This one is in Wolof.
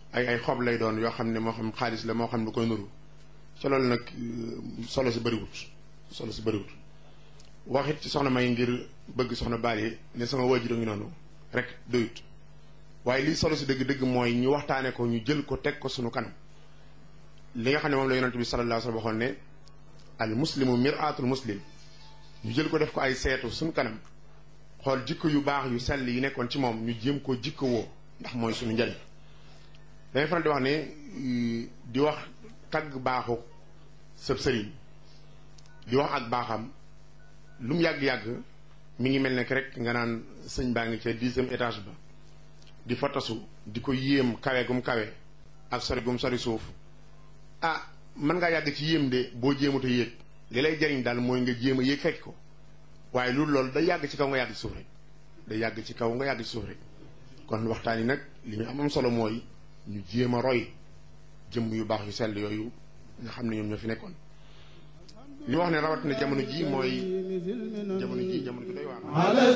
ay ay xob lay doon yoo xam ne moo xam xaalis la moo xam lu koy nuru ci loolu nag solo si bëriwut solo si bëriwut waxit ci soxna may ngir bëgg soxna baali ne sama waajur a ngi noonu rek doyut waaye lii solo si dëgg-dëgg mooy ñu waxtaane ko ñu jël ko teg ko sunu kanam li nga xam ne moom la yonent bi sallallahu alayhi wa sallam waxoon ne al muslimu miraatul muslim ñu jël ko def ko ay seetu suñu kanam xool jikko yu baax yu sell yi nekkoon ci moom ñu jéem ko jikko woo ndax mooy suñu njëriñ dañuy faral di wax ne di wax tagg baaxu sëb sëriñ di wax ak baaxam lu mu yàgg-yàgg mi ngi mel ne rek nga naan sëñ baa ngi ca dixième étage ba di fotasu di ko yéem kawe gum kawe ak sori gum sori suuf ah mën ngaa yàgg ci yéem de boo jéemut a yéeg li lay jariñ daal mooy nga jéem a yéeg fekk ko waaye loolu loolu day yàgg ci kaw nga yàgg ci suuf rek day yàgg ci kaw nga yàgg ci suuf rek kon waxtaan yi nag li ñu am am solo mooy ñu jéem a roy jëmm yu baax yu sell yooyu nga xam ne ñoom ñoo fi nekkoon li wax ne rawatina jamono ji mooy jamono ji jamono ji doy waar